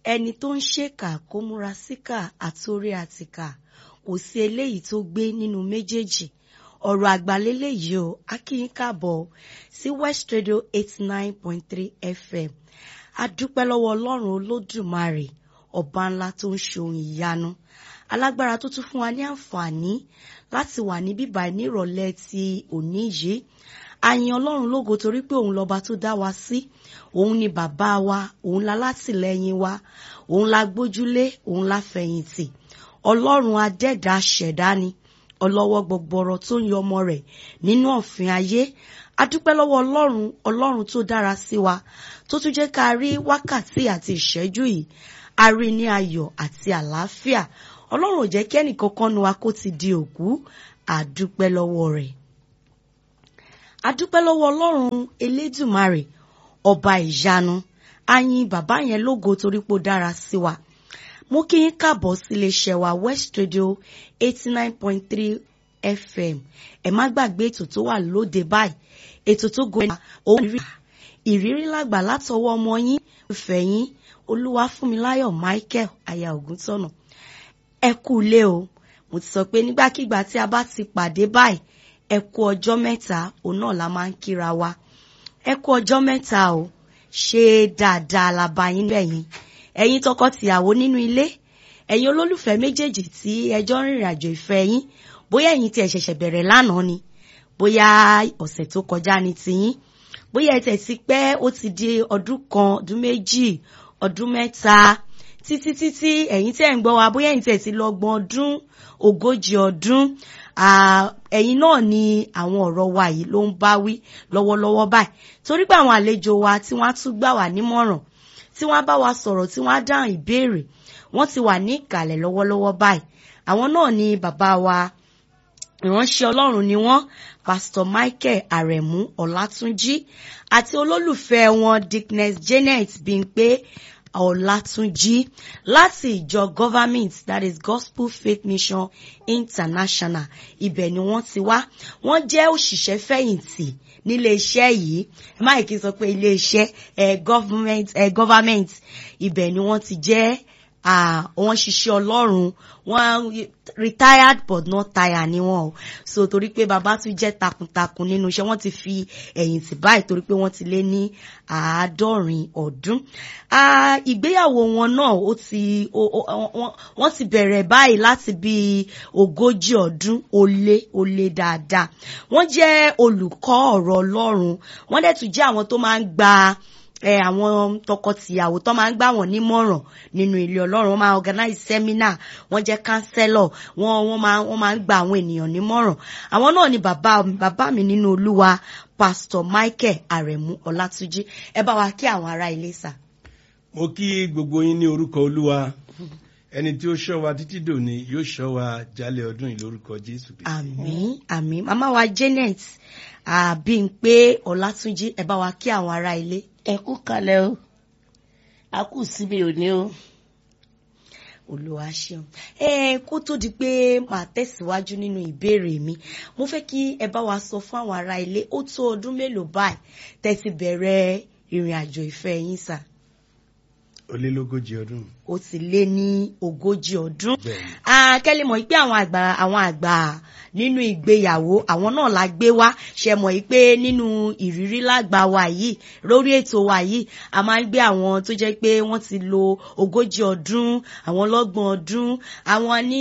ẹni tó ń ṣèkà kó múra síkà àtórí àtìkà kò sí eléyìí tó gbé nínú méjèèjì ọ̀rọ̀ àgbàlélẹ̀ yìí o akíyín káàbọ̀ sí West Radio eighty nine point three FM a dúpẹ́ lọ́wọ́ ọlọ́run olódùmarè ọba ńlá tó ń ṣe ohun ìyanu alágbára tó tún fún wa ní àǹfààní láti wà ní bíbá nírọ̀lẹ́ ti òní yìí a yìn ọlọ́run lógo torí pé òun lọ́ba tó dá wa sí òun ni bàbá wa òun la látìlẹ́yìn wa òun la gbójúlé òun la fẹ̀yìntì ọlọ́run adẹ́dá ṣẹ̀dá ni ọlọ́wọ́ gbọgbọrọ tó ń yọ ọmọ rẹ̀ nínú ọ̀fìn ayé a dúpẹ́ lọ́wọ́ ọlọ́run ọlọ́run tó dára sí wa tó tún jẹ́ ká rí wákàtí àti ìṣẹ́jú yìí a rí ní ayọ̀ àti àlàáfíà ọlọ́run ò jẹ́ kí ẹnìkankan nu wa kó ti di òkú a dúpẹ́ lọ́wọ́ rẹ̀ a dúpẹ́ lọ́wọ́ ọlọ́run elédùmarè ọba ìyanu a yìn bàbá yẹn lógo torí pé ó dára sí wa mo kí yín káàbọ̀ sí iléeṣẹ́ wa West Radio eighty nine point three FM ẹ má gbàgbé ètò tó wà lóde báyìí ètò tó gòkè òun rí ìrírí lágbà látọwọ́ ọmọ yín ìfẹ́ yín Olúwafúnmiláyọ̀ Michael aya Ògúntọ̀nà ẹ kú ilé o mo ti sọ pé nígbàkigbà tí a bá ti pàdé báyìí ẹ kú ọjọ́ mẹ́ta òun náà la máa ń kíra wa ẹ kú ọjọ́ mẹ́ta o ṣe dáadáa la bá yín lẹ́yìn ẹ̀yin tọkọ-tìyàwó nínú ilé ẹ̀yin olólùfẹ́ méjèèjì tí ẹjọ́ ń rìnrìn àjò ìfẹ́ yín bóyá ẹ̀yin tí ẹ ṣẹ̀ṣẹ̀ bẹ̀rẹ̀ lánàá ni bóyá ọ̀sẹ̀ tó kọjá ni tiyín bóyá ẹ tẹ̀ sí pé ó ti di ọdún kan ọdún méjì ọdún mẹ́ta títí títí ẹ̀yin tí ẹ̀ ń gbọ́ wa bóyá ẹ̀yin tẹ̀ sí lọ́gbọ̀n ọdún ogójì ọdún ẹ̀yin náà ni àwọn ọ̀rọ̀ wa yìí ló ń bá wí lọ́wọ́lọ́wọ́ báyìí torí pé àwọn àlejò wa tí wọ́n á tún gbà wá nímọ̀ràn tí wọ́n bá wa sọ̀rọ̀ tí wọ́n á dáhùn ìbéèrè wọ́n ti wà ní ìkàlẹ̀ lọ́wọ́lọ́wọ́ báyìí àwọn náà ni bàbá wa ìránṣẹ́ Ọlọ́run ni wọ́n Pastor Michael Aremu Ọlátúnjí àti olólùfẹ́ wọn Dickness Janet Bímpé Ọlátúnjí láti ìjọ government that is Gospel Faith Mission International ibẹ̀ ni wọ́n ti wá wọ́n jẹ́ òṣìṣẹ́ fẹ̀yìntì nílé iṣẹ́ yìí máìkì sọ pé ilé iṣẹ́ ẹ government ẹ government ibẹ̀ ni wọ́n ti jẹ́ wọ́n ṣiṣẹ́ Ọlọ́run wọ́n retired but not tired ni wọ́n o so torí pé bàbá tún jẹ́ takuntakun nínú iṣẹ́ wọ́n ti fi ẹ̀yìn tì báyìí torí pé wọ́n ti lé ní àádọ́rin ọdún ìgbéyàwó wọn náà ó ti wọ́n ti bẹ̀rẹ̀ báyìí láti bí ogójì ọdún ó lé ó lé dáadáa wọ́n jẹ́ olùkọ́ ọ̀rọ̀ Ọlọ́run wọ́n dẹ̀ tún jẹ́ àwọn tó máa ń gba ẹ àwọn tọkọtìyàwó tó máa ń gbà wọ́n nímọ̀ràn nínú ilé Ọlọ́run wọ́n máa organize seminar wọ́n jẹ́ counselor wọ́n wọ́n máa wọ́n máa ń gba àwọn ènìyàn nímọ̀ràn àwọn náà ni bàbá bàbá mi nínú Olúwa Pastor Michael Aremu Ọlátúnjí ẹ bá wa kí àwọn ará ilé sà. mo kí gbogbo yín ní orúkọ Olúwa ẹni tí ó ṣọ́ wa títí dòní yóò ṣọ́ wa jálẹ̀ ọdún yìí lórúkọ Jésù Kristi. àmín àmín màmá wa Janet Bímpé Ọlátúnjí ẹ bá wa kí àwọn ará ilé ẹ kú kalẹ̀ o a kù síbi òní o. Olúwa ṣeun ẹ kó tó di pé màá tẹ̀síwájú nínú ìbéèrè mi mo fẹ́ kí ẹ bá wa sọ fún àwọn ará ilé ó tó ọdún mélòó báyìí tẹ̀sí bẹ̀rẹ̀ ìrìn àjò ìfẹ́ yín sà. ó lé lógójì ọdún. ó ti lé ní ogójì ọdún. Bẹ́ẹ̀ni. akẹ́lẹ́ mọ̀ pé àwọn àgbà àwọn àgbà nínú ìgbéyàwó àwọn náà la gbé wá ṣe mọ̀ yìí pé nínú ìrírí lágbà wa yìí lórí ètò wa yìí a máa ń gbé àwọn tó jẹ́ pé wọ́n ti lo ogójì ọdún àwọn ọlọ́gbọ̀n ọdún àwọn ní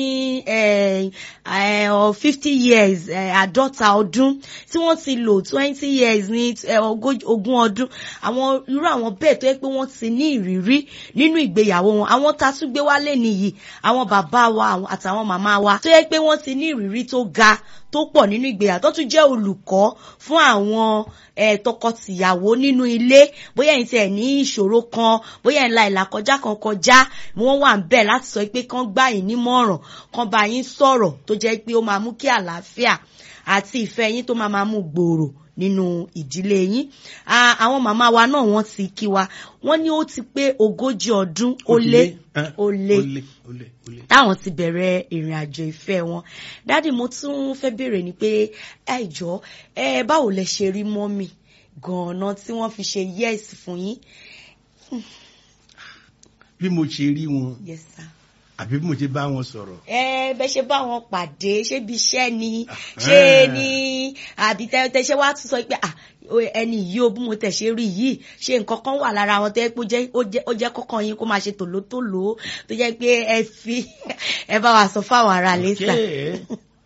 fifty years àádọ́ta ọdún tí wọ́n ti lò twenty years ní ogún ọdún àwọn irú àwọn bẹ́ẹ̀ tó yẹ pé wọ́n ti ní ìrírí nínú ìgbéyàwó wọn àwọn tá a tún gbé wálé nìyí àwọn bàbá wa àtàwọn màmá wa tó yẹ pé wọ́n ti ní ìrírí tó ga tó pọ̀ nínú ìgbéyàwó tó tún jẹ́ olùkọ́ fún àwọn eh, tọkọtìyàwó nínú ilé bóyá ẹ̀yin tí ẹ̀ ní ìṣòro kan bóyá ẹ̀ ń la ìlàkọjá kan kọjá wọ́n wà ń bẹ̀ láti sọ pé kán gbà yín nímọ̀ràn kán bá yín sọ̀rọ̀ tó jẹ́ pé ó máa mú kí àlàáfíà àti ìfẹ́ yín tó máa máa mú gbòòrò nínú ìdílé yín àwọn màmá wa náà wọ́n ti kí wa wọ́n ní ó ti pé ogójì ọdún ó lé ó lé táwọn ti bẹ̀rẹ̀ ìrìn àjò ìfẹ́ wọn dádì mo tún fẹ́ béèrè ni pé ẹ jọ ẹ báwo lẹ ṣe rí mọ́mì gan-an tí wọ́n fi ṣe yes fún yín. bí mo ṣe rí wọn yes sir. àbí bí mo ṣe bá wọn sọ̀rọ̀. ẹ bẹ ṣe bá wọn pàdé ṣé bí iṣẹ́ ni ṣé ni àbí tẹ ṣe wá tún sọ pé ah, o- ẹni yìí o bí mo tẹ̀ ṣe rí yìí ṣe nǹkan kan wà lára wọn tó yẹ pé ó jẹ́- ó jẹ́- ó jẹ́ kọ́kàn yín kó máa ṣe tòlótòló tó jẹ́ pé ẹ fi ẹ bá wa sọ fáwọn ará lẹ́sà. Okay.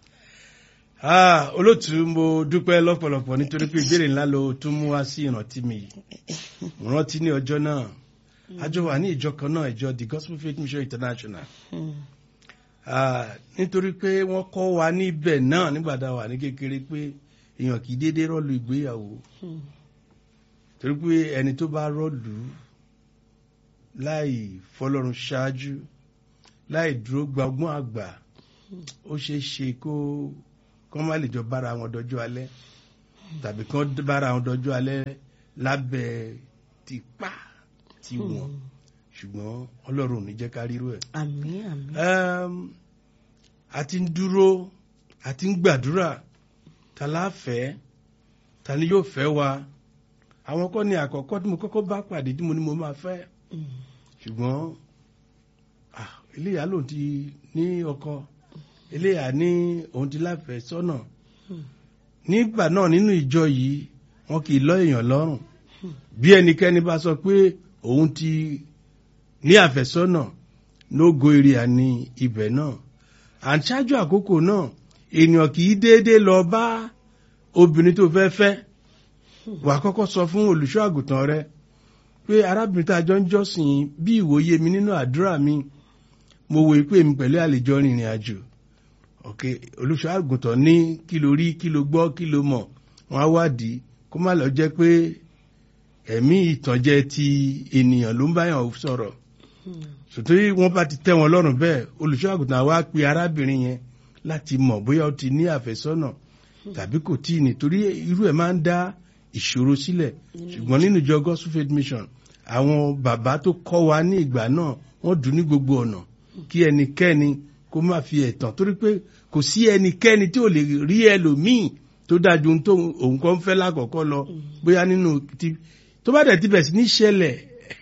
Ah, olótú mo dúpẹ́ lọ́pọ̀lọpọ̀ nítorí pé ìbéèrè ńlá ló tún mú wá sí ìrántí mi yìí mo rántí ní ọjọ́ náà a jọ wà ní ìjọ kan náà ìjọ the gospel faith mission international Ah, nítorí pé wọ́n kọ́ wa níbẹ̀ náà nígbà tá a wà ní kékeré pé èèyàn kì í déédéé rọ́ọ̀lù ìgbéyàwó torí pé ẹni tó bá rọ́ọ̀lù láì fọlọ́run ṣáájú láì dúró gba ọgbọ́n àgbà ó ṣeé ṣe kó kọ́ má lè jọ bára wọn dọjọ́ alẹ́ tàbí kán bára wọn dọjọ́ alẹ́ lábẹ́ tipa tiwọn ṣùgbọ́n ọlọ́run ò ní jẹ́ ká rírú ẹ̀. àmín àmín. Um, a ti ń dúró a ti ń gbàdúrà ta la fẹ́ ta ni yóò fẹ́ wa àwọn kọ́ ni àkọ́kọ́ tí mo kọ́kọ́ bá pàdé tí mo ní mo máa fẹ́ ṣùgbọ́n ah, eléyà lòun ti ní ọkọ eléyà ní òun ti láfẹ̀ẹ́ sọ́nà nígbà náà nínú ìjọ yìí wọn kì í lọ èèyàn lọ́rùn bí ẹnikẹ́ni bá sọ pé òun ti ní àfẹ́sọ́nà nógo èrè àní ibẹ̀ náà à ń ṣáájú àkókò náà ènìyàn kì í déédéé lọ bá obìnrin tó fẹ́ fẹ́ wà á kọ́kọ́ sọ fún olùṣọ́ àgùntàn rẹ pé arábìnrin tá a jọ ń jọ́sìn bí ìwòye mi nínú àdúrà mi mo wòye pé mi pẹ̀lú àlejò rìnrìn àjò ok olùṣọ́ àgùntàn ní kí ló rí kí ló gbọ́ kí ló mọ̀ wọ́n á wádìí kó má lọ jẹ́ pé ẹ̀mí ìtànjẹ ti ènìyàn ló ń báyàn sọ̀rọ̀ sòtórí wọ́n bá ti tẹ́ wọn lọ́rùn bẹ́ẹ̀ olùṣọ́ àgùntàn wa pe arábìnrin yẹn láti mọ̀ bóyá ó ti ní àfẹ́sọ́nà tàbí kò tí ì ní torí irú ẹ̀ máa ń dá ìṣòro sílẹ̀ ṣùgbọ́n nínú ìjọ gospel faith mission àwọn bàbá tó kọ́ wa ní ìgbà náà wọ́n dùn ní gbogbo ọ̀nà kí ẹnikẹ́ni kó má fi ẹ̀tàn torí pé kò sí ẹnikẹ́ni tí ò lè rí ẹlòmíì tó dájú ohun tó òun kan fẹ́ lákọ̀ọ́kọ́ lọ bóyá nínú ti tó bá dẹ̀ ti bẹ̀ sí ní ṣẹlẹ̀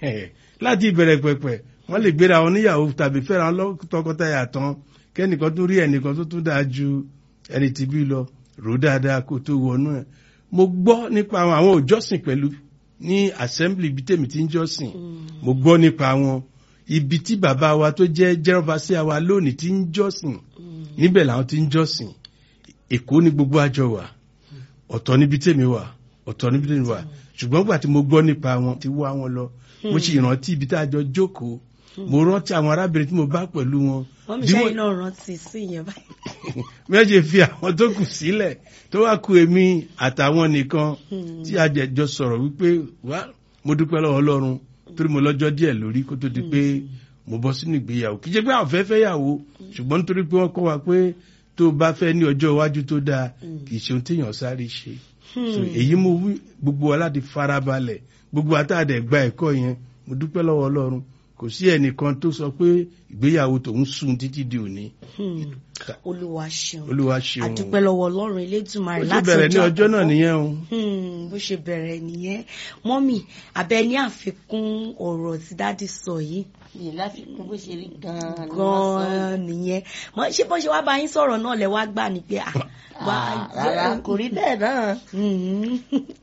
láti ìbẹ̀rẹ̀ pẹ̀pẹ̀ wọ́n lè gbéra wọn níyàwó tàbí fẹ́ra wọn lọ́- tọkọtaya tán kẹ́nìkan tún rí ẹnìkan tó tún dáa ju ẹni tí bí lọ rò dáadáa kó tó wọnú ẹ̀ mo gbọ́ nípa àwọn àwọn òjọ́sìn pẹ̀lú ní assembly ibi tèmi ti ń jọ́sìn mo gbọ́ nípa wọn ibi tí bàbá wa tó jẹ́ jẹ́rọ̀fàṣíà wa lónìí ti ń jọ́sìn níbẹ̀ làwọn ti ń jọ́sìn èkó ni gbogbo àjọ wà ọ̀tọ̀ níbi tèmi wà ọ̀tọ̀ níbi tèmi wà ṣùgbọ́n gbà tí mo gbọ́ nípa wọn ti wá wọn lọ mo sì rántí ibi tá a jọ jókòó mo rántí àwọn arábìnrin tí mo bá pẹ̀lú wọn wọ́n mi bí ṣe wọ́n- iná rántí sí ìyẹn báyìí. méje fi àwọn tó kù sílẹ̀ tó wá ku èmi àtàwọn nìkan tí a jẹ jọ sọ̀rọ̀ wípé wá mo dúpẹ́ lọ́wọ́ ọlọ́run torí mo lọ́jọ́ díẹ̀ lórí kó tó di pé mo bọ́ sínú ìgbéyàwó kì í ṣe pé àwọn fẹ́ fẹ́ yàwó ṣùgbọ́n nítorí pé wọ́n kọ́ wa pé tó o bá fẹ́ ní ọjọ́ iwájú tó dáa kì í ṣe ohun téèyàn sáré ṣe So, èyí mo wí gbogbo wa láti farabalẹ̀ gbogbo àtàdé gba ẹ̀kọ́ yẹn mo dúpẹ́ lọ́wọ́ ọlọ́run kò sí ẹnìkan tó sọ pé ìgbéyàwó tòun sùn títí di òní Hmm. olúwa ṣeun olúwa ṣeun àdúpẹ́ lọ́wọ́ ọlọ́run elédùnmarè bó ṣe láti bẹ̀rẹ̀ ní ọjọ́ náà àkọ́kọ́. nìyẹn o Hmm, bó ṣe bẹ̀rẹ̀ nìyẹn mọ́mì abẹ ní àfikún ọ̀rọ̀ tí dádì sọ yìí yìí láfikún bó ṣe rí gan-an ni wọ́n sọ yìí. gan-an nìyẹn Mọ- ṣé bó ṣe wá bá yín sọ̀rọ̀ náà lẹ wá gbà ní pé à wá Ah, rárá kò rí bẹ́ẹ̀ náà Hmm,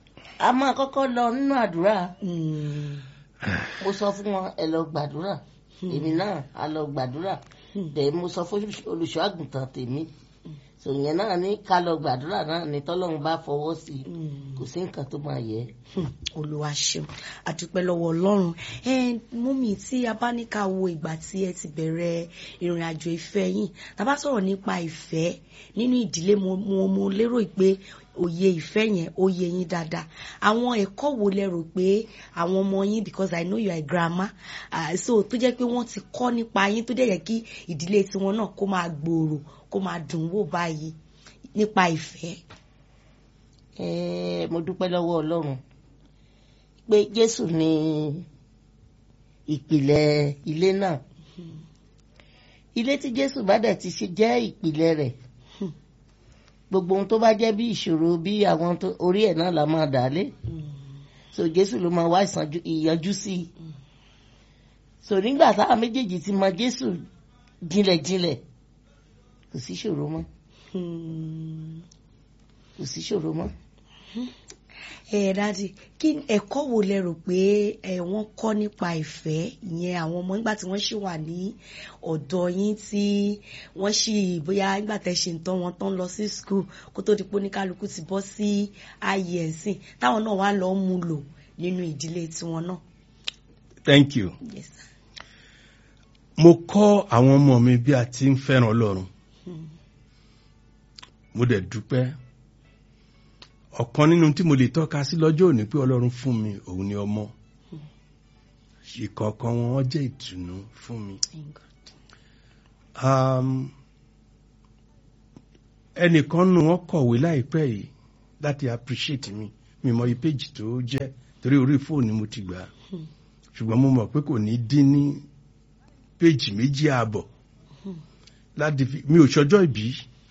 a máa kọ́kọ́ lọ nínú àdúrà hmm, mo sọ fún wọn ẹ lọ gbàdúrà èmi náà a lọ gbàdúrà dẹ̀ mo sọ fún olùṣọ́ àgùntàn tèmi sòyẹn náà ní ká lọ gbàdúrà náà ní tọ́lọ́run bá fọwọ́ sí i hmm. kò sí nǹkan tó máa yẹ. Hmm, olúwa ṣeun àdúpẹ́ lọ́wọ́ ọlọ́run ẹ mọ́mì tí a bá ní ká wo ìgbà tí ẹ ti bẹ̀rẹ̀ ìrìn àjò ìfẹ́ yìí tá a bá sọ̀rọ̀ nípa ìfẹ́ nínú ìdílé mo mo mo lérò pé òye ìfẹ́ yẹn ó yé yín dáadáa àwọn ẹ̀kọ́ wo lẹ rò pé àwọn ọmọ yín because I know you are a grandma uh, so tó jẹ́ pé wọ́n ti kọ́ nípa yín tó dẹ̀ yẹ kí ìdílé tiwọn náà kó máa gbòòrò kó máa dùn wò báyìí nípa ìfẹ́. Ẹ, mo dúpẹ́ lọ́wọ́ ọlọ́run pé jésù ni ìpìlẹ̀ ilé náà ilé tí jésù bá dẹ̀ ti ṣe jẹ́ ìpìlẹ̀ rẹ̀ gbogbo ohun tó bá jẹ́ bí ìṣòro bí àwọn tó orí ẹ̀ náà la máa dà lé so jésù ló máa wá ìsànjú- ìyanjú sí i so nígbà táwọn méjèèjì ti mọ Jésù jinlẹ̀jinlẹ̀ kò sí ṣòro mọ́ Hmm. kò sí ṣòro mọ́. ẹ dáàdi kí ẹ̀kọ́ wo lẹ rò pé ẹ wọ́n kọ́ nípa ìfẹ́ ìyẹn àwọn ọmọ nígbà tí wọ́n ṣì wà ní ọ̀dọ̀ yín tí wọ́n ṣì bóyá nígbà tẹ́ ṣe ń tán wọn tán lọ sí skul kó tó di pé oníkálukú ti bọ́ sí ààyè ẹ̀sìn táwọn náà wá lọ mú lò nínú ìdílé tiwọn náà. thank you. Yes, sir. mo kọ́ àwọn ọmọ mi bí a ti ń fẹ́ràn ọlọ́run Hmm. mo dẹ̀ dúpẹ́ ọ̀kan nínú tí mo lè tọ́ka sí lọ́jọ́ òní pé ọlọ́run fún mi òun ni ọmọ ìkọ̀ọ̀kan wọn wọ́n jẹ́ ìtùnú fún mi. Thank God. Um, ẹnìkan nù wọn kọ̀wé láìpẹ́ yìí láti appreciate mi mi mọ iye péjì tó jẹ́ torí orí fóònù mo ti gbà á Hmm. ṣùgbọ́n mo mọ̀ pé kò ní dín ní péjì méjì ààbọ̀ láti fi mi ò ṣọjọ́ ìbí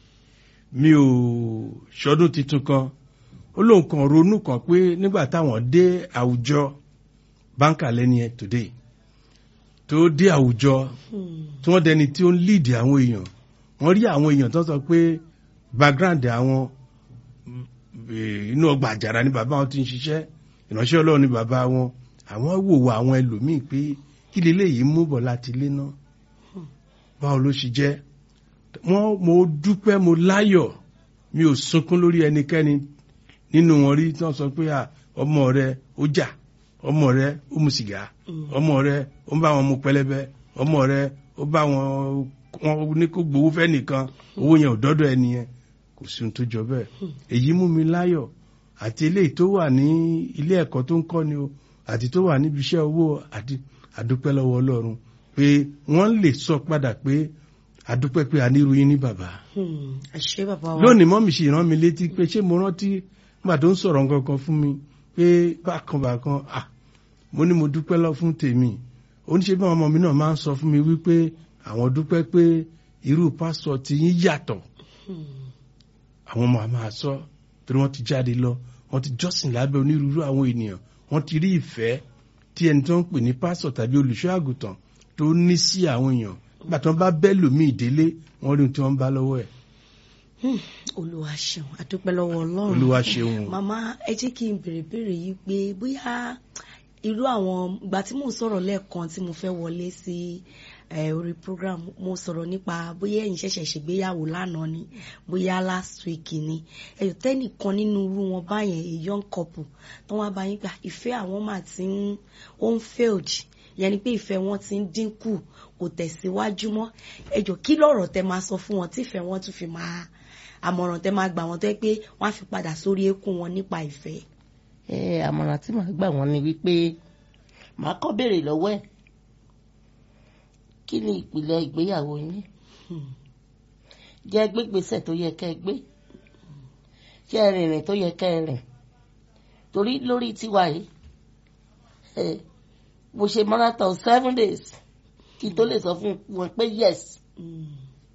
mi ò ṣọdún tuntun kan ó lóun kan ronú kan pé nígbà táwọn dé àwùjọ báńkà lẹ́ni ẹ̀ today tó dé àwùjọ Hmm. tí wọ́n dẹni tí ó ń lead àwọn èèyàn wọ́n rí àwọn èèyàn tó sọ pé background àwọn mm, eh, inú ọgbà àjàrà ni bàbá wọn ti ń ṣiṣẹ́ ìránṣẹ́ ọlọ́run ni bàbá wọn àwọn wò wọ àwọn ẹlòmíì pé kí leléyìí mú bọ̀ láti ilé náà báwo ló ṣe jẹ́ wọ́n mo dúpẹ́ mo láyọ̀ mi ò sunkún lórí ẹnikẹ́ni nínú wọn rí tí wọ́n sọ pé à, ọmọ rẹ ó jà ọmọ rẹ ó mu sìgá Mm. ọmọ rẹ ó ń bá wọn mu pẹlẹbẹ ọmọ rẹ ó bá wọn wọn ní kó gbowó fẹ́ nìkan owó yẹn ò dọ́dọ̀ ẹni yẹn kò sí ohun tó jọ bẹ́ẹ̀ èyí mú mi láyọ̀ àti eléyìí tó wà ní ilé ẹ̀kọ́ tó ń kọ́ ni o àti tó wà níbi iṣẹ́ owó àti àdúpẹ́ lọ́wọ́ Ọlọ́run pé wọ́n lè sọ padà pé àdúpẹ́ pé a nírú yín ní bàbá Hmm. ẹ ṣé bàbá wa. lónìí mọ́mí ṣe rán mi létí pé ṣé mo rántí nígbà tó ń sọ̀rọ̀ nǹkan kan fún mi pé bákan bákan ah mo ní mo dúpẹ́ lọ fún tèmi oníṣẹ́ bí àwọn ọmọ mi náà máa ń sọ fún mi wípé àwọn dúpẹ́ pé irú pásítọ̀ tí yín yàtọ̀ Hmm. àwọn ọmọ àmà sọ torí wọ́n ti jáde lọ wọ́n ti jọ́sìn lábẹ́ onírúurú àwọn ènìyàn wọ́n ti rí ìfẹ́ tí ẹni tó ń pè ní pásítọ̀ tàbí olùṣọ́ àgùntàn tó ní sí àwọn èèyàn nígbà tí wọ́n bá bẹ́ẹ̀ lòmíì délé wọ́n rí ohun tí wọ́n bá lọ́wọ́ ẹ̀ Hmm. olúwa ṣeun àdúpẹ́ lọ́wọ́ ọlọ́run. olúwa ṣeun o. màmá ẹ jẹ́ kí n bèrè bèrè yìí pé bóyá irú àwọn ìgbà tí mò ń sọ̀rọ̀ lẹ́ẹ̀kan tí mo fẹ́ wọlé sí eh, orí program mo sọ̀rọ̀ nípa bóyá ẹ̀yin ṣẹ̀ṣẹ̀ ṣègbéyàwó lánàá ni bóyá last week ni ẹ̀yọ̀ tẹ́nìkan nínú irú wọn báyẹn a young couple tó wá bá yín gbà ìfẹ́ àwọn mà ti ń ó ń failed yẹn ni pé ìfẹ́ wọn ti ń dínkù kò tẹ̀síwájú mọ́ ẹjọ́ kí lọ̀rọ̀ tẹ máa sọ fún wọn tí ìfẹ́ wọn tún fi máa àmọ̀ràn tẹ máa gbà wọ́n tó yẹ pé wọ́n á fi padà sórí eékún wọn nípa ìfẹ́. ẹ àmọ̀ràn tí màá gbà wọ́n ni wípé màá kọ́ béèrè lọ́wọ́ ẹ̀ kí ni ìpìlẹ̀ ìgbéyàwó yín Hmm. jẹ́ gbégbèsè tó yẹ kẹ́ ẹ gbé jẹ́ rìnrìn tó yẹ kẹ́ ẹ rìn torí lórí tiwa yìí ẹ mo ṣe marathon seven days kí n tó lè sọ fún wọn pé yes Hmm.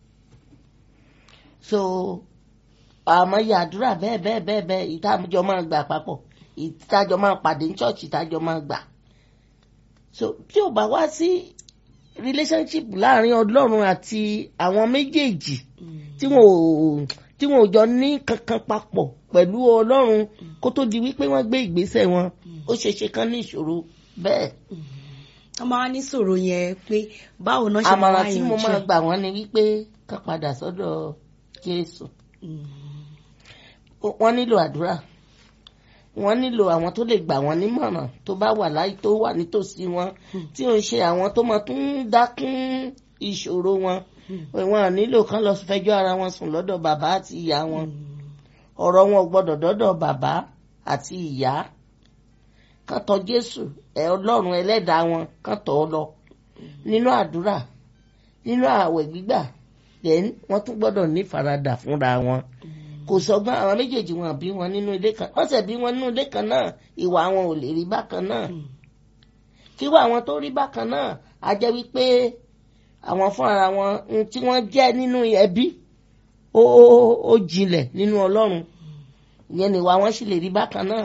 so àmọ́ yẹ àdúrà bẹ́ẹ̀ bẹ́ẹ̀ bẹ́ẹ̀ bẹ́ẹ̀ ìtajọ máa gbà papọ̀ ìtajọ máa pàdé ní church ìtajọ máa gbà so tí ò bá wá sí relationship láàrin ọlọ́run àti àwọn méjèèjì Hmm. tí wọn ò tí wọn ò jọ ní kankan papọ̀ pẹ̀lú ọlọ́run kó tó di wípé wọ́n gbé ìgbésẹ̀ wọn ó ṣe ṣe kán ní ìṣòro bẹ́ẹ̀ wọ́n máa ní sọ̀rọ̀ yẹn pé báwo náà ṣe máa àmọ̀ràn wá tí mo yanjú máa ẹ̀. gbà wọ́n ni wípé kán padà sọ́dọ̀ Jésù Hmm. wọ́n nílò àdúrà wọ́n nílò àwọn tó lè gbà wọ́n nímọ̀ràn tó bá wà láyé tó wà nítòsí wọn tí ò ń ṣe àwọn tó máa tún dákún ìṣòro wọn wọn à nílò kán lọ fẹjọ́ ara wọn sùn lọ́dọ̀ bàbá àti ìyá wọn ọ̀rọ̀ wọn ò gbọ́dọ̀ dọ́dọ̀ bàbá àti ìyá kán tọ̀ Jésù ẹ Ọlọ́run ẹlẹ́dàá wọn kán tọ̀ ọ́ lọ nínú àdúrà nínú ààwẹ̀ gbígbà then wọ́n tún gbọ́dọ̀ ní faradà fúnra wọn kò sọgbọ́n àwọn méjèèjì wọn bí wọn nínú ilé kan wọ́n ṣẹ̀ bí wọn nínú ilé kan náà ìwà wọn ò lè rí bákan náà kíwà àwọn tó rí bákan náà á jẹ́ wípé àwọn fúnra wọn ohun tí wọ́n jẹ́ nínú ẹbí ó ó ó jinlẹ̀ nínú Ọlọ́run ìyẹn nìwà wọn sì lè rí bákan náà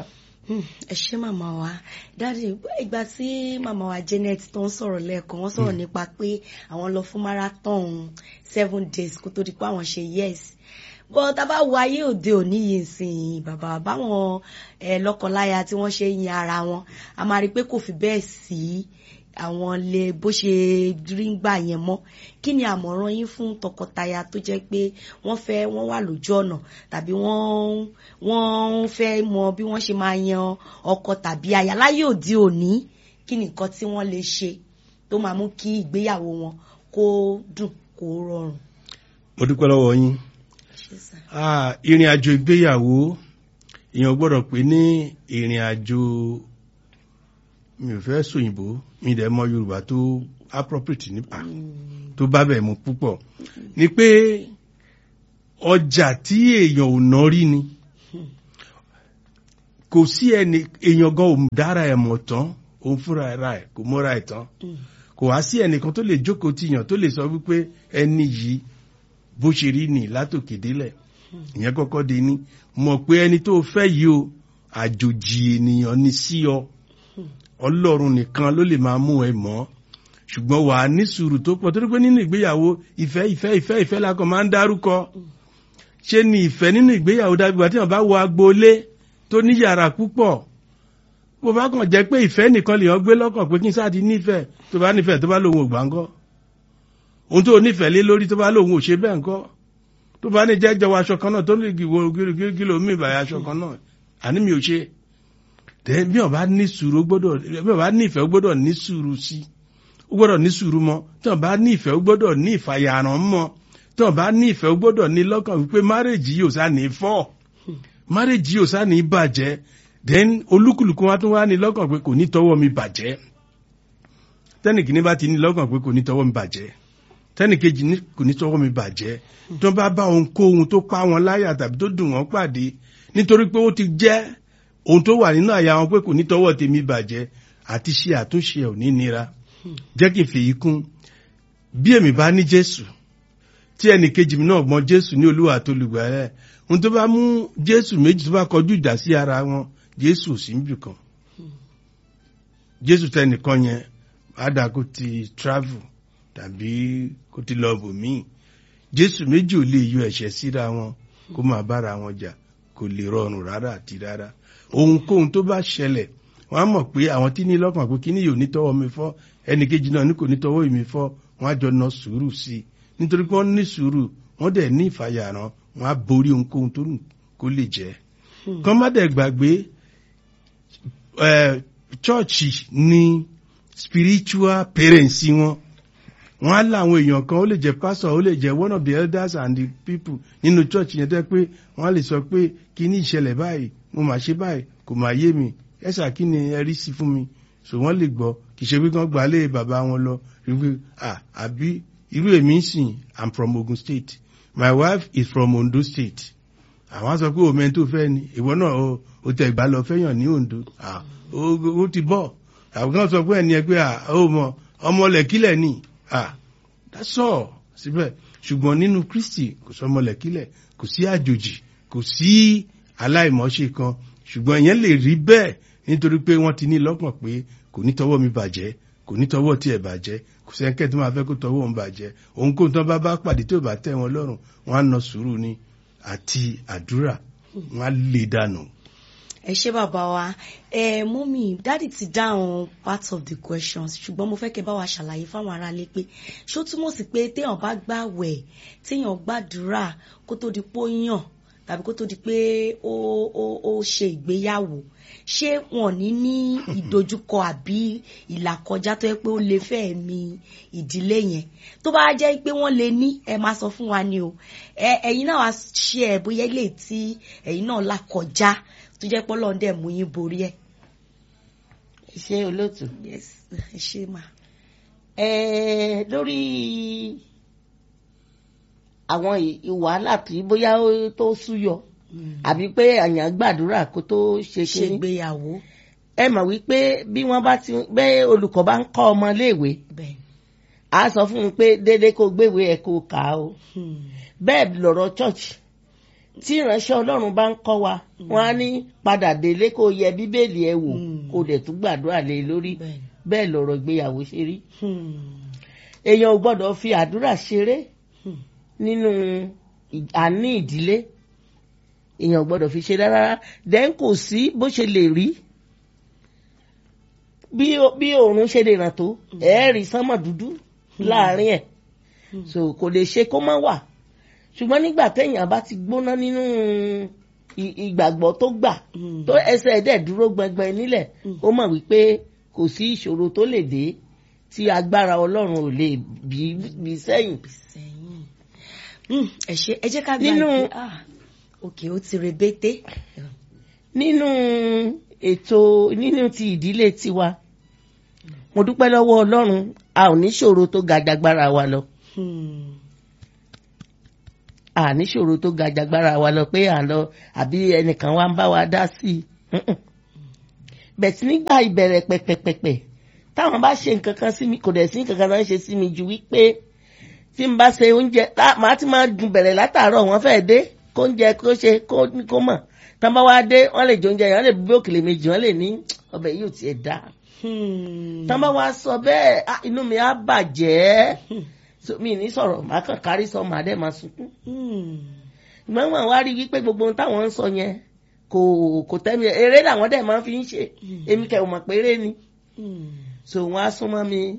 Hmm, ẹ ṣé màmá wa dáàdi ìgbà tí màmá wa Janet tó ń sọ̀rọ̀ lẹ́ẹ̀kan wọ́n sọ̀rọ̀ nípa pé àwọn lọ fún marathon seven days kó tó di pé àwọn ṣe yes bọ́ tá a bá wo ayé òde òní yìí sìn bàbá báwọn ẹ lọ́kọláya tí wọ́n ṣe yin ara wọn a máa rí i pé kò fi bẹ́ẹ̀ sí àwọn lè bó ṣe rí ń gbà yẹn mọ́ kí ni àmọ̀ràn yín fún tọkọtaya tó jẹ́ pé wọ́n fẹ́ wọ́n wà lójú ọ̀nà tàbí wọ́n wọ́n fẹ́ mọ bí wọ́n ṣe máa yan ọkọ tàbí aya láyé òde òní kí ni nǹkan tí wọ́n lè ṣe tó máa mú kí ìgbéyàwó wọn kó dùn kó rọrùn. mo dúpẹ́ lọ́wọ́ yín Ṣé sà? Ah, ìrìn àjò ìgbéyàwó èèyàn gbọ́dọ̀ pé ní ìrìn àjò mi ò fẹ́ sòyìnbó mi dẹ̀ mọ Yorùbá tó appropriate nípa tó bá bẹ̀ mu púpọ̀ ni pé ọjà tí èèyàn ò ná rí ni kò sí ẹni èèyàn gan ò dára ẹ̀ mọ̀ tán òun fúnra ẹ̀ ra ẹ̀ kò mọ́ra ẹ̀ tán Mm. kò wá sí ẹnìkan tó lè jókòó tìyàn tó lè sọ wípé ẹni yìí bó ṣe rí nì látòkè délẹ̀ ìyẹn kọ́kọ́ di ní mọ̀ pé ẹni tó fẹ́ yìí o àjòjì ènìyàn ni sí ọ ọlọ́run nìkan ló lè máa mú ẹ mọ́ ṣùgbọ́n wà á ní sùúrù tó pọ̀ torí pé nínú ìgbéyàwó ìfẹ́ ìfẹ́ ìfẹ́ ìfẹ́ la kàn máa ń dárúkọ ṣé ni ìfẹ́ nínú ìgbéyàwó dábí wà tí wọ́n bá wọ agboolé tó ní yàrá púpọ̀ bó bá kàn jẹ́ pé ìfẹ́ nìkan lèèyàn gbé lọ́kàn pé kí n sáà ti nífẹ̀ẹ́ tó bá nífẹ̀ẹ́ tó bá lòun ò gbà ńkọ́ ohun tó nífẹ̀ẹ́ lé lórí tó bá lòun ò ṣe bẹ́ẹ̀ ńkọ́ tó bá ní jẹ́jọ́ wa aṣọ kan náà tó lè gbìwò gílò mí ìbàyà aṣọ kan náà àní mi ò ṣe tẹ bí ọba ní sùúrù ó gbọ́dọ̀ bí ọba ní ìfẹ́ ó gbọ́dọ̀ ní sùúrù sí ó gbọ́dọ̀ ní sùúrù mọ́ tí ọba ní ìfẹ́ ó gbọ́dọ̀ ní ìfàyàrán mọ́ tí ọba ní ìfẹ́ ó gbọ́dọ̀ ní lọ́kàn wípé márèjì yóò sá ní fọ́ márèjì yóò sá ní bàjẹ́ then olúkúlùkù wa tún wá ní lọ́kàn pé kò ní tọwọ́ mi bàjẹ́ tẹ́nìkì ní bá ti ní lọ́kàn pé kò ní tọwọ́ mi bàjẹ́ tẹ́nìkejì ní kò ní tọwọ́ mi bàjẹ́ tó bá bá ohunkóhun tó pa wọn láyà tàbí tó dùn wọ́n pàdé nítorí pé ó ti jẹ́ ohun tó wà nínú àyà wọn pé kò ní tọwọ́ tèmi bàjẹ́ àti ṣe àtúnṣe ò ní nira jẹ́ kí n fèyí kún bí èmi bá ní Jésù tí ẹnì kejì mi náà mọ Jésù ní Olúwa tó lùgbàlẹ̀ ohun tó bá mú Jésù méjì tó bá kọjú ìdá sí ara wọn Jésù ò sí níbì kan Jésù tẹnìkan yẹn ádá kó ti travel tàbí kó ti lọ bòmíì Jésù méjì ò lè yọ ẹ̀ṣẹ̀ síra wọn kó máa bára wọn jà kò lè rọrùn rárá àti rárá ohunkóhun tó bá ṣẹlẹ̀ wọ́n á mọ̀ pé àwọn tí ní lọ́kàn pé kíní yóò ní tọwọ́ mi fọ́ ẹnì kejì náà ní kò ní tọwọ́ mi fọ́ wọ́n á jọ na sùúrù sí i nítorí pé wọ́n ní sùúrù wọ́n dẹ̀ ní ìfàyàrán wọ́n á borí ohunkóhun tó nù kó lè jẹ́ kán má dẹ̀ gbàgbé chọ́ọ̀chì ní spiritual parents wọn wọ́n á láwọn èèyàn kan ó lè jẹ́ pastor ó lè jẹ́ one of the elders and the people nínú church yẹn tẹ́ pé wọ́n á lè sọ pé kí ní ìṣẹ̀lẹ̀ báyìí mo mà ṣe báyìí kò mà yé mi ẹ̀sà kí ni ẹ rí sí fún mi so wọ́n lè gbọ́ kì í ṣe pé kán gbà lé bàbá wọn lọ wípé ah àbí irú èmi ń sìn i'm from Ogun State my wife is from Ondo State àwọn sọ pé omi tó fẹ́ ni ìwọ náà o tẹ ìgbà lọ fẹ́yàn ní Ondo ah ó ti bọ̀ àwọn kan sọ pé ẹni ẹ pé ah ó mọ ọmọlẹ̀kílẹ̀ ni ah that's all síbẹ̀ ṣùgbọ́n nínú Kristi kò sọ ọmọlẹ̀kílẹ̀ kò sí àjòjì kò sí aláìmọ̀ọ́ṣe kan ṣùgbọ́n ìyẹn lè rí bẹ́ẹ̀ nítorí pé wọ́n ti ní lọ́kàn pé kò ní tọwọ́ mi bàjẹ́ kò ní tọwọ́ tí ẹ̀ bàjẹ́ kò sẹ́ńkẹ́ tó máa fẹ́ kó tọwọ́ òun bàjẹ́ ohunkóhun tó bá bá pàdé tó bá tẹ́ wọn lọ́rùn wọ́n á na sùúrù ni àti àdúrà wọ́n á lè dànù. ẹ ṣé bàbá wa ẹ mọ́mì dáàdì ti dáhùn part of the questions ṣùgbọ́n mo fẹ́ kẹ́ bá wa ṣàlàyé fáwọn aráalé pé ṣó túmọ̀ sí pé téèyàn bá gbàwẹ̀ téèyàn gbàdúrà kó tó di pé ó yàn tàbí kó tó di pé ó ó ó ṣe ìgbéyàwó ṣé wọn ní ní ìdojúkọ àbí ìlàkọjá tó yẹ pé ó lè fẹ́ mi ìdílé yẹn tó bá jẹ́ pé wọ́n lè ní ẹ máa sọ fún wa ni o ẹ ẹ̀yin náà wá ṣe ẹ̀ bóyá ilé tí ẹ̀yin náà là kọjá tó jẹ́ pé Ọlọ́run dẹ̀ mú yín borí ẹ̀. ṣé olóòtú. yes ẹ ṣe mà. ẹ lórí àwọn wàhálà tí bóyá tó súyọ àbí pé àyàn gbàdúrà kó tó ṣe ṣe kínní ìgbéyàwó ẹ mọ̀ wípé bí wọ́n bá ti bẹ́ olùkọ́ bá ń kọ́ ọmọ léèwé bẹ́ẹ̀ á sọ fún un pé dédé kó gbéwé ẹ̀ kó kà á o Hmm. bẹ́ẹ̀ lọ̀rọ̀ church tí ìránṣẹ́ ọlọ́run bá ń kọ́ wa wọ́n á ní padà délé kó yẹ bíbélì ẹ wò Mm. kó dẹ̀ tún gbàdúrà lé lórí Bẹ́ẹ̀ni. bẹ́ẹ̀ lọ̀rọ̀ ìgbéyàwó ṣe rí Hmm. èèyàn ò gbọ́dọ̀ fi àdúrà ṣeré Hmm. nínú ì- àní ìdílé èèyàn ò gbọ́dọ̀ fi ṣeré rárá then kò sí bó ṣe lè rí bí o- bí òòrùn ṣe lè ràn tó ẹ̀ẹ́rì sánmọ̀ dúdú láàrin ẹ̀ so kò lè ṣe kó má wà ṣùgbọ́n nígbà téèyàn bá ti gbóná nínú ì- ìgbàgbọ́ tó gbà Hmm. tó ẹsẹ̀ ẹ̀ dẹ̀ dúró gbẹngbẹn nílẹ̀ ó mọ̀ wípé kò sí ìṣòro tó lè dé tí agbára ọlọ́run ò lè bí bí sẹ́yìn. sẹ́yìn. Hmm, ẹ ṣe ẹ jẹ́ ká gba Nínú- ìpè- ah, òkè ó ti rebété. nínú ètò nínú ti ìdílé tiwa mo dúpẹ́ lọ́wọ́ ọlọ́run a ò ní ṣòro tó ga jagbára wa lọ Hmm. a ní ṣòro tó ga jagbára wa lọ pé à ń lọ àbí ẹnìkan wa ń bá wa dá sí i Mm-mm. bẹ̀tí nígbà ìbẹ̀rẹ̀ pẹ̀pẹ̀pẹ̀pẹ̀ táwọn bá ṣe nǹkan kan sí mi kò dẹ̀ sí nǹkan kan náà ṣe sí mi ju wípé tí n bá ṣe oúnjẹ tá- màá ti máa dùn bẹ̀rẹ̀ látàárọ̀ wọ́n fẹ́ dé kó oúnjẹ kó ṣe kó kó mọ̀ tán bá wá dé wọ́n lè jẹ oúnjẹ yẹn wọ́n lè bí òkèlè méjì wọ́n lè ní ọbẹ̀ yìí ò tiẹ̀ dá Hmm. tán bá wá sọ bẹ́ẹ̀ ah, inú mi á bàjẹ́ So, mi ní sọ̀rọ̀ màá kàn kárí sọ màá dẹ̀ máa sunkún Hmm. ìgbọ́n wọn wá rí wípé gbogbo ohun táwọn ń sọ yẹn kò kò tẹ́mi eré làwọn dẹ̀ máa fi ń ṣe èmi kẹ̀ ò mọ̀ pé eré ni Hmm. so wọn á súnmọ́ mi